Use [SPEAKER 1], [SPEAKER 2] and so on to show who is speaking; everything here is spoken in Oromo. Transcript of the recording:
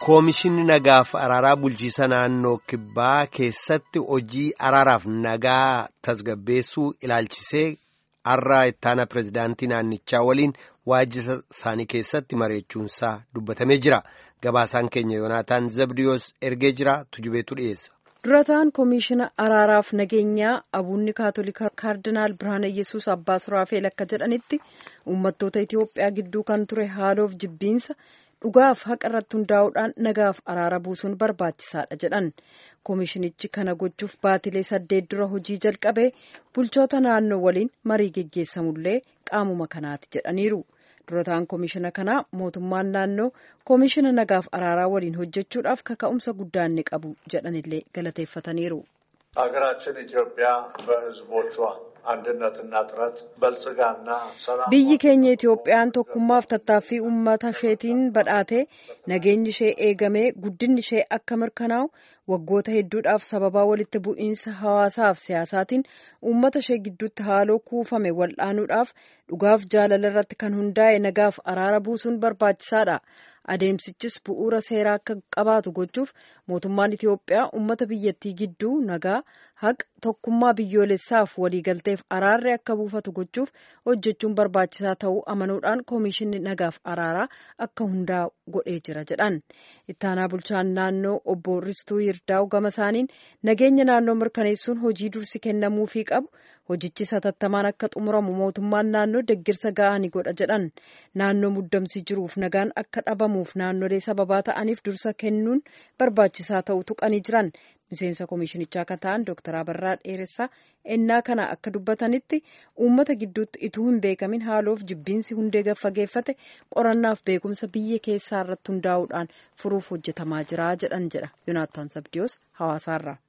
[SPEAKER 1] Koomishinni nagaaf araaraa bulchiisa naannoo kibbaa keessatti hojii araaraaf nagaa tasgabbeessuu ilaalchisee har'a ittaana pirezidaantii naannichaa waliin waajjira isaanii keessatti mareechuunsaa dubbatamee jira. Gabaasaan keenya Yoonaataan Zabdiyoos ergee jira tujubeetu dhiyeessa.
[SPEAKER 2] durataan koomishina araaraaf nageenyaa abuunni kaatolikaa kaardinaal birhaana yesus abbaa suraafeel akka jedhanitti uummattoota itiyoophiyaa gidduu kan ture haaloof jibbiinsa dhugaaf haqa irratti hundaa'uudhaan nagaaf araara buusuun barbaachisaadha jedhan koomishinichi kana gochuuf baatilee saddeet dura hojii jalqabee bulchoota naannoo waliin marii geggeessamullee qaamuma kanaati jedhaniiru. durataan koomishina kanaa mootummaan naannoo koomishina nagaaf araaraa waliin hojjechuudhaaf kaka'umsa guddaa inni qabu jedhanillee galateeffataniiru.
[SPEAKER 3] ሀገራችን ኢትዮጵያ በሕዝቦቿ አንድነትና ጥረት በልጽጋና ሰላም
[SPEAKER 2] biyyi keenya itoophiyaan tokkummaaf tattaaffii uummata isheetiin badhaatee nageenyi ishee eegamee guddinni ishee akka mirkanaa'u waggoota hedduudhaaf sababaa walitti bu'iinsa hawaasaaf siyaasaatiin uummata ishee gidduutti haaloo kuufame wal'aanuudhaaf dhugaaf jaalala irratti kan hundaa'e nagaaf araara buusuun barbaachisaadha. adeemsichis bu'uura seeraa akka qabaatu gochuuf mootummaan Itiyoophiyaa uummata biyyattii gidduu nagaa haqa tokkummaa biyyoolessaaf waliigalteef araarri akka buufatu gochuuf hojjechuun barbaachisaa ta'uu amanuudhaan koomishinni nagaaf araaraa akka hundaa'u godhee jira jedhan ittaanaa bulchaan naannoo obbo Ristuu Yirdaa'u gama isaaniin nageenya naannoo mirkaneessuun hojii dursi kennamuufii qabu hojichi satattamaan akka xumuramu mootummaan naannoo deggirsa ga'aa ni godha jedhan naannoo muddamsi jiruuf nagaan akka dhabamuuf naannolee sababaa ta'aniif dursa kennuun barbaachisaa ta'uu tuqanii jiran miseensa koomishinichaa kan ta'an dooktar Abarraa Dheeressaa ennaa kana akka dubbatanitti uummata gidduutti ituu hin beekamin haaloof jibbiinsi hundee gaffageeffate qorannaaf beekumsa biyya keessaa irratti hundaa'uudhaan furuuf hojjetamaa jira jedhan jedha Yoonaataan Sabdiyoos hawaasaarraa.